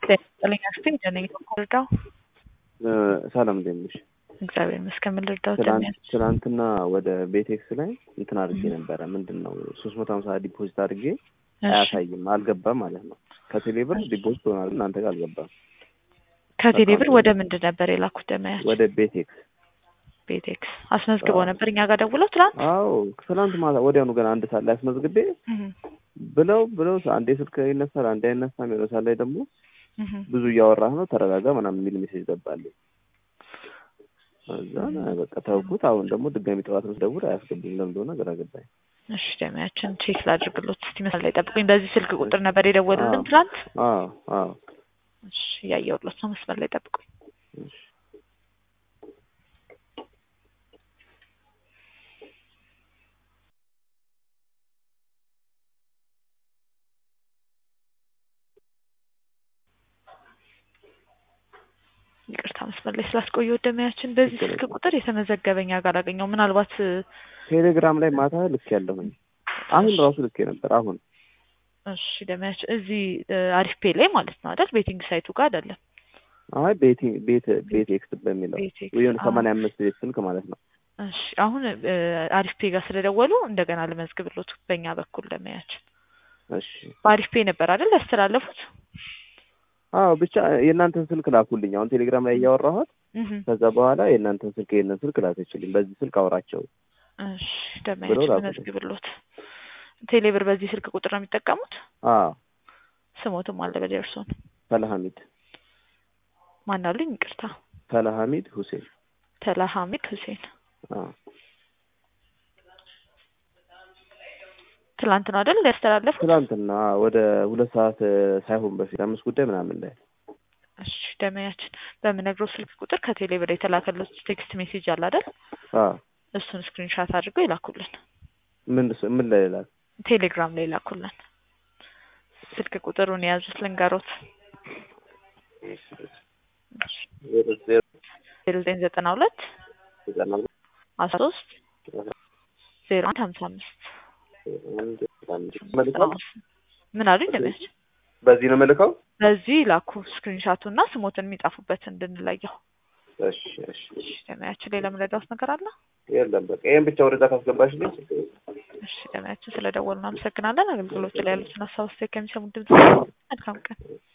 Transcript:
ጤና ይስጥልኝ ደነኝ ልርዳው? ሰላም እንዴት ነሽ? እግዚአብሔር ይመስገን። ምን ልርዳው? ትናንትና ወደ ቤቴክስ ላይ እንትን አድርጌ ነበረ። ምንድን ነው ሶስት መቶ ሀምሳ ዲፖዚት አድርጌ አያሳይም፣ አልገባም ማለት ነው። ከቴሌብር ዲፖዚት ሆናል፣ እናንተ ጋር አልገባም። ከቴሌብር ወደ ምንድን ነበር የላኩት? ደመያች ወደ ቤቴክስ ቤቴክስ አስመዝግበው ነበር እኛ ጋር ደውለው ትናንት። አዎ ትናንት ማታ ወዲያውኑ ገና አንድ ሰዓት ላይ አስመዝግቤ ብለው ብለው አንዴ ስልክ ይነሳል፣ አንዴ አይነሳም። የሆነ ሰዓት ላይ ደግሞ ብዙ እያወራህ ነው ተረጋጋ ምናምን የሚል ሜሴጅ ገባልኝ። እዛ በቃ ተውኩት። አሁን ደግሞ ድጋሚ ጠዋት ነው ስደውል አያስገቡም። ለምን እንደሆነ ግራ ገባኝ። እሺ ደሚያችን ቼክ ላድርግሎት እስቲ መስመር ላይ ጠብቁኝ። በዚህ ስልክ ቁጥር ነበር የደወሉልን ትናንት? አዎ አዎ። እሺ እያየሁሎት ነው። መስመር ላይ ጠብቁኝ። እሺ ይቅርታ መስመር ላይ ስላስቆየሁ ደሚያችን። በዚህ ስልክ ቁጥር የተመዘገበኛ ጋር አላገኘው። ምናልባት ቴሌግራም ላይ ማታ ልክ ያለሁኝ አሁን ራሱ ልክ ነበር። አሁን እሺ ደሚያችን እዚህ አሪፍ ፔ ላይ ማለት ነው አይደል? ቤቲንግ ሳይቱ ጋር አይደለም። አይ ቤቲንግ ቤት ቤት ኤክስ በሚለው ወይም ሰማንያ አምስት ቤት ስልክ ማለት ነው። እሺ አሁን አሪፍ ፔ ጋር ስለደወሉ እንደገና ልመዝግብሎት በእኛ በኩል ደሚያችን። እሺ በአሪፍ ፔ ነበር አይደል ያስተላለፉት? አዎ ብቻ የእናንተን ስልክ ላኩልኝ። አሁን ቴሌግራም ላይ እያወራኋት ከዛ በኋላ የእናንተን ስልክ የእነን ስልክ ላከችልኝ። በዚህ ስልክ አውራቸው እሺ ደመያችን መዝግብሎት። ቴሌብር በዚህ ስልክ ቁጥር ነው የሚጠቀሙት? አዎ ስሞትም አለ በላይ እርሶን ፈለሐሚድ ማን አሉኝ? ይቅርታ ፈለሐሚድ ሁሴን ተላሐሚድ ሁሴን። አዎ ትላንት ነው አይደል ያስተላለፉት? ትላንትና ወደ ሁለት ሰዓት ሳይሆን በፊት አምስት ጉዳይ ምናምን ላይ። እሺ ደመያችን በምነግረው ስልክ ቁጥር ከቴሌብር የተላከለት ቴክስት ሜሴጅ አለ አይደል? አዎ እሱን ስክሪንሻት አድርገው ይላኩልን። ምን ምን ላይ ይላል? ቴሌግራም ላይ ይላኩልን። ስልክ ቁጥሩን የያዙት ልንገሮት። ዜሮ ዘጠኝ ዘጠና ሁለት አስራ ሶስት ዜሮ አንድ ሀምሳ አምስት ምን አሉኝ? ደመያች በዚህ ነው መልከው። በዚህ ላኩ ስክሪንሻቱ እና ስሞትን የሚጻፉበት እንድንለየው። እሺ እሺ እሺ ደመያችን ሌላ የምንረዳውት ነገር አለ? የለም በቃ ይሄን ብቻ ወደዛ ካስገባሽልኝ። እሺ ደመያችን ስለደወሉ እናመሰግናለን። አገልግሎት ላይ ያሉትን ሀሳብ አስተያየት ከሚሰሙ ድምጽ መልካም ቀን